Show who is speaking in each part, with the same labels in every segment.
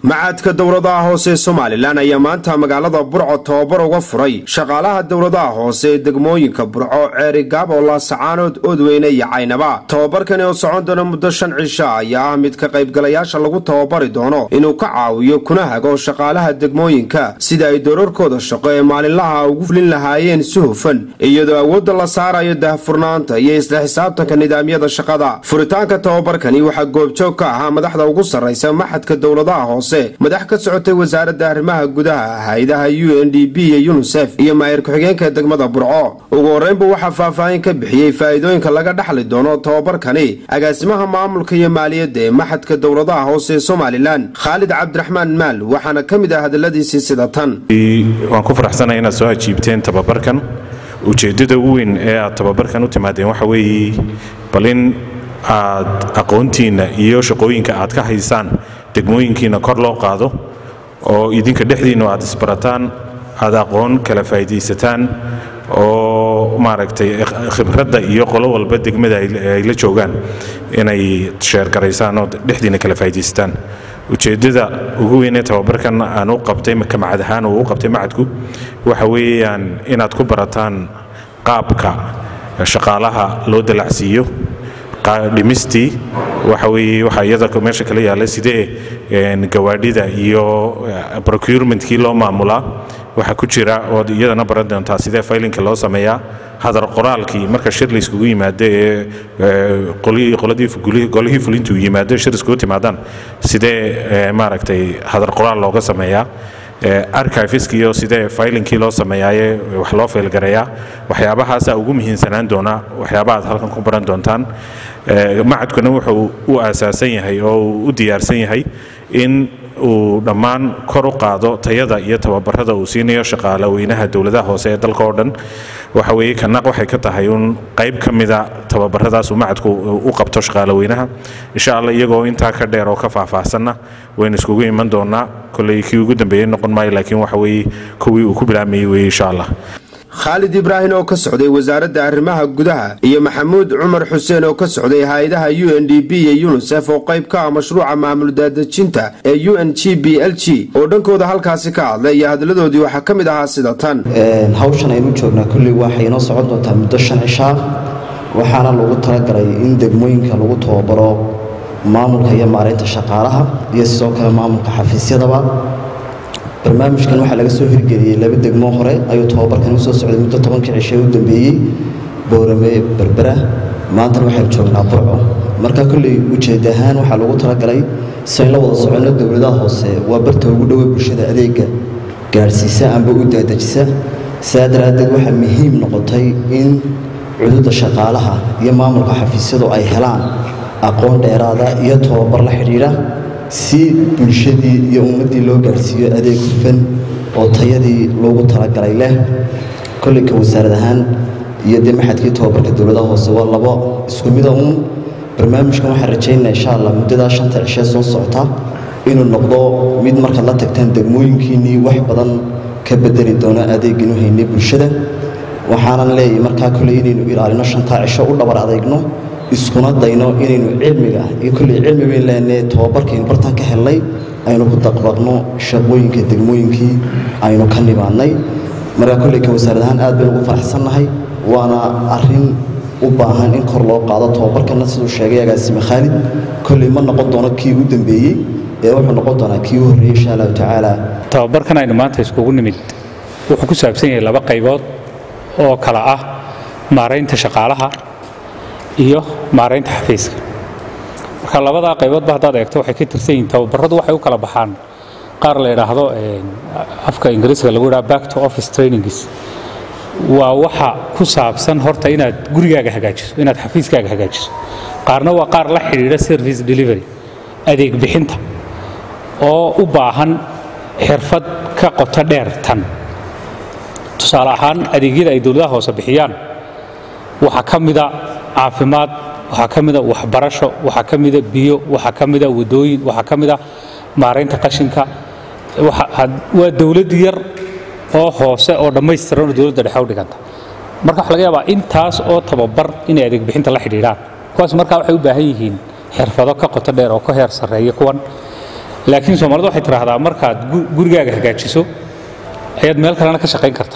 Speaker 1: macadka dowladaha hoose ee somalilan ayaa maanta magaalada burco tababar uga furay shaqaalaha dowladaha hoose ee degmooyinka burco ceeri gaabo laasacaanood oodweyne iyo caynaba tababarkani oo socon doona muddo shan cisho ayaa ah mid ka qaybgalayaasha lagu tababari doono inuu ka caawiyo kuna hago shaqaalaha degmooyinka sida ay doorarkooda shaqo ee maalinlaha ugu fulin lahaayeen si hufan iyadoo awoodda la saarayo daahfurnaanta iyo isla xisaabtanka nidaamyada shaqada furitaanka tababarkani waxaa goobjoog ka ahaa madaxda ugu sarraysa maxadka dowladaha hoose madax ka socotay wasaaradda arrimaha gudaha hay-adaha u n d b iyo yunisef iyo maayir ku-xigeenka degmada burco ugu horreynba waxaa faahfaahin ka bixiyey faa'iidooyinka laga dhaxli doono tababarkani agaasimaha maamulka iyo maaliyadda ee maxadka dowladaha hoose ee somalilan khaalid cabdiraxmaan maal waxaana ka mid ah hadalladiisii sida tan
Speaker 2: waan ku faraxsanahay inaad soo ajiibteen tababarkan ujeeddada ugu weyn ee aad tababarkan u timaadeen waxa weeye bal in aad aqoontiinna iyo shaqooyinka aad ka haysaan degmooyinkiina kor loo qaado oo idinka dhexdiinnu aad isbarataan aad aqoon kala faa'iidaysataan oo maaragtay khibradda iyo qolo walba degmada ay la joogaan inay sheergaraysaan oo dhexdiinna kala faa'iidaysataan ujeeddada ugu weynee tababarkan aan u qabtay ka macad ahaan uu u qabtay macadku waxa weeyaan inaad ku barataan qaabka shaqaalaha loo dalacsiiyo dhimistii waxa weeye waxaa iyada meesha kala yaalla sidee gawaadhida iyo procurementkii loo maamulaa waxaa ku jira ood iyadana baran doontaa sidee faylinka loo sameeyaa hadar qoraalkii marka shir layskugu yimaado ee golihii fulintu yimaado shir iskugu timaadaan sidee maaragtay hadar qoraal looga sameeyaa archivesk iyo sidee faylinkii loo sameeyaaye wax loo faylgareeyaa waxyaabahaasaa ugu muhiimsanaan doona waxyaaba aad halkan ku baran doontaan macadkuna wuxuu u aasaasan yahay oo uu u diyaarsan yahay in uu dhammaan kor u qaado tayada iyo tababarada uu siinayo shaqaale weynaha dowladaha hoose ee dalka oo dhan waxa weeye kanaq waxay ka tahay un qayb ka mida tababaradaas uu macadku u qabto shaqaale weynaha insha allah iyagoo intaa ka dheer oo ka faahfaahsanna waynu iskugu iman doonaa kolley kii ugu dambeeyey noqon maayo laakiin waxa weeye kuwii uu ku bilaamayey weeye insha allah
Speaker 1: khaalid ibraahin oo ka socday wasaaradda arrimaha gudaha iyo maxamuud cumar xuseen oo ka socday hay-adaha u n d b iyo yunisef oo qayb ka ah mashruuca maamul daadejinta ee u n g b l g oo dhankooda halkaasi ka hadlay iyo hadladoodii waxaa ka mid ahaa sida tan
Speaker 3: hawshan aynu joognaa kolley waxay inoo socon doontaa muddo shan cishaa waxaana lagu talagalay in degmooyinka lagu tababaro maamulka iyo maaraynta shaqaalaha iyo sidoo kale maamulka xafiisyadaba barnaamijkan waxaa laga soo hirgeliyey laba degmo hore ayuu tababarkan usoo socday muddo tobankii cishe u dambeeyey boorame berbera maantana waxaynu joognaa burco marka kolley ujeed ahaan waxaa lagu talagalay sayn la wada soconno dowladaha hoose waa barta ugu dhowe bulshada adeega gaadhsiisa amba u daadejisa sidaa daraaddeed waxaa muhiim noqotay in cududa shaqaalaha iyo maamulka xafiisyadu ay helaan aqoon dheeraada iyo tababar la xidhiidha si bulshadii iyo ummaddii loo gaadhsiiyo adeeg hufan oo tayadii loogu talagalay leh kollayka wasaarad ahaan iyo dee maxadkii tababarka dowladaha hoose waa labo isku mida uun barnaamijkan waxaan rajaynaa insha allah muddadaa shanta cishee soo socota inuu noqdo mid markaad la tagtaan degmooyinkiinnii wax badan ka bedeli doono adeeginu haynay bulshada waxaanan leeyahay markaa kolley inaynu ilaalino shantaa cisho u dhabar adeegno iskuna dayno inaynu cilmiga iyo kolley cilmi bayn leenee tababarkaynu bartan ka helnay aynu ku daqbaqno shaqooyinka degmooyinkii aynu ka nimaadnay markaa kolley ka wasaarad ahaan aad baynu ugu faraxsannahay waana arrin u baahan in kor loo qaado tababarkana siduu sheegay agaasime khaalid kolley ma noqon doono kii u dambeeyey ee wuxuu noqon doonaa kii u horreeyey insha allahu tacaala
Speaker 4: tababarkan aynu maanta iskugu nimid wuxuu ku saabsan yahay laba qaybood oo kala ah maaraynta shaqaalaha iyo maaraynta xafiiska marka labadaa qayboodba haddaad eegto waxay ka tirsan yihiin tababaradu waxay u kala baxaan qaar la idhaahdo afka ingiriiska lagu idhaha back to office trainings waa waxa ku saabsan horta inaad gurigaaga hagaajiso inaad xafiiskaaga hagaajiso qaarna waa qaar la xidhiidha service delivery adeeg bixinta oo u baahan xirfad ka qoto dheer tan tusaale ahaan adeegyada ay dowladaha hoose bixiyaan waxaa ka mida caafimaad waxaa ka mida waxbarasho waxaa ka mida biyo waxaa ka mida wadooyin waxaa ka mida maaraynta qashinka waa dowlad yar oo hoose oo dhammaystiran oo dowladda dhexe u dhiganta marka waxa laga yaabaa intaas oo tababar inay adeeg bixinta la xidhiidhaan kuwaas markaa waxay u baahan yihiin xirfado ka qoto dheer oo ka heer sarreeya kuwan laakiin soomaalida waxay tidhaahdaa markaad gurigaaga hagaajiso ayaad meel kalena ka shaqayn karta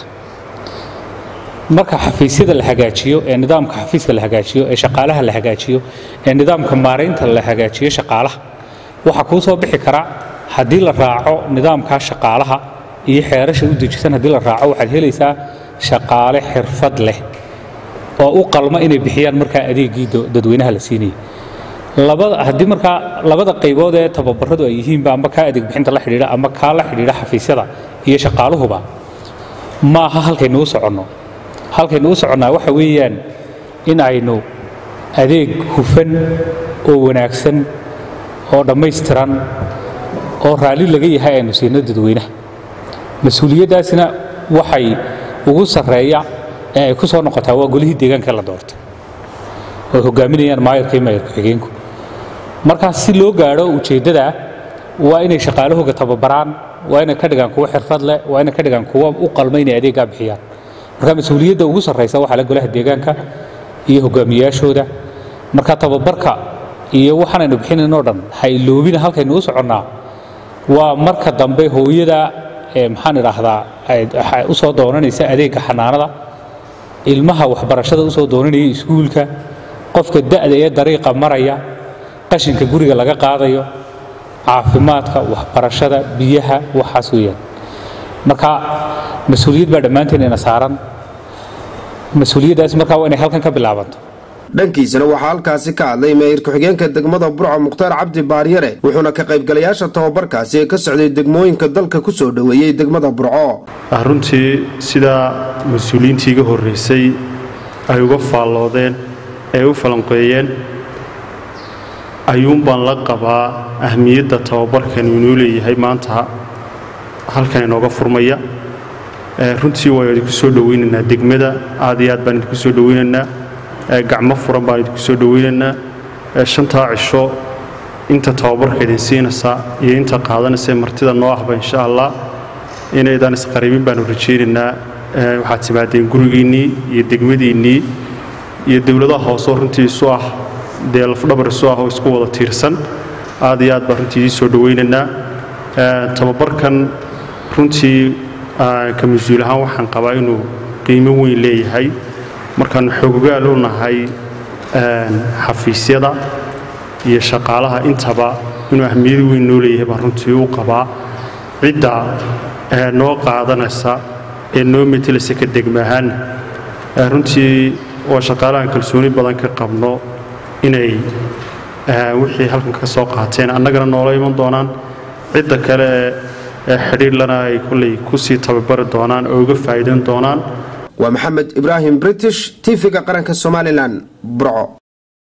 Speaker 4: marka xafiisyada la hagaajiyo ee nidaamka xafiiska la hagaajiyo ee shaqaalaha la hagaajiyo ee nidaamka maaraynta la hagaajiyo shaqaalaha waxaa kuu soo bixi kara haddii la raaco nidaamkaa shaqaalaha iyo xeerasha u dejisan haddii la raaco waxaad helaysaa shaqaale xirfad leh oo u qalma inay bixiyaan markaa adeegii dadweynaha la siinayay labada haddii markaa labada qaybood ee tababaradu ay yihiinba ama kaa adeeg bixinta la xidhiidha ama kaa la xidhiidha xafiisyada iyo shaqaaluhuba ma aha halkaynu u soconno halkaynu u soconnaa waxa weeyaan in aynu adeeg hufan oo wanaagsan oo dhammaystiran oo raalli laga yahay aynu siino dadweynaha mas-uuliyaddaasina waxay ugu sarreeya ee ay ku soo noqotaa waa golihii deegaanka la doortay oo ay hogaaminayaan maayarka iyo maayarka xigeenku markaas si loo gaadho ujeeddada waa inay shaqaalahooga tababaraan waa inay ka dhigaan kuwo xirfad leh waa inay ka dhigaan kuwo u qalma inay adeeggaa bixiyaan marka mas-uuliyadda ugu sarraysa waxaa la golaha deegaanka iyo hogaamiyaashooda marka tababarka iyo waxaanaynu bixinaynoo dhan ha iloobina halkaynu u soconnaa waa marka dambe hooyada maxaan idhaahdaa u soo doonanaysa adeegga xanaanada ilmaha waxbarashada u soo doonanaya iskuulka qofka da'da ee dariiqa maraya qashinka guriga laga qaadayo caafimaadka waxbarashada biyaha waxaas weeyaan marka mas-uuliyad baa dhammaanteen ina saaran mas-uuliyaddaas markaa waa inay halkan ka bilaabanto
Speaker 1: dhankiisana waxaa halkaasi ka hadlay meeyir ku-xigeenka degmada burco mukhtaar cabdi baaryare wuxuuna ka qaybgalayaasha tababarkaasi ee ka socday degmooyinka dalka ku soo dhoweeyey degmada burco
Speaker 5: runtii sidaa mas-uuliyiintii iga horraysay ay uga faalloodeen ee u falanqeeyeen ayuunbaan la qabaa ahmiyadda tababarkan inuu leeyahay maanta halkan inooga furmaya runtii waan idinku soo dhowaynaynaa degmada aad iyo aad baan idinku soo dhowaynaynaa gacmo furan baan idinku soo dhowaynaynaa shantaa cisho inta tababarka idin siinaysaa iyo inta qaadanaysa martida noo ahba insha allah inaydaan isqaribin baanu rajaynaynaa waxaad timaadeen gurigiinnii iyo degmadiinnii iyo dowladaha hoosoo runtii isu ah dee lafdhabar isu ah oo isku wada tiirsan aad iyo aad baan runtii idiin soo dhowaynaynaa tababarkan runtii ka mas-uul ahaan waxaan qabaa inuu qiimo weyn leeyahay markaannu xoogogaal u nahay xafiisyada iyo shaqaalaha intaba inuu ahmiyad weyn noo leeyahay baan runtii u qabaa cidda noo qaadanaysa ee noo metelaysa ka degma ahaanna runtii waa shaqaalahan kalsooni badan ka qabno inay wixii halkan ka soo qaateen annagana noola iman doonaan cidda kale ee xidhiidhlana ay kolley kusii tababari doonaan oo uga faa'iidan doonaan
Speaker 1: waa maxamed ibraahim british tv-ga qaranka somalilan burco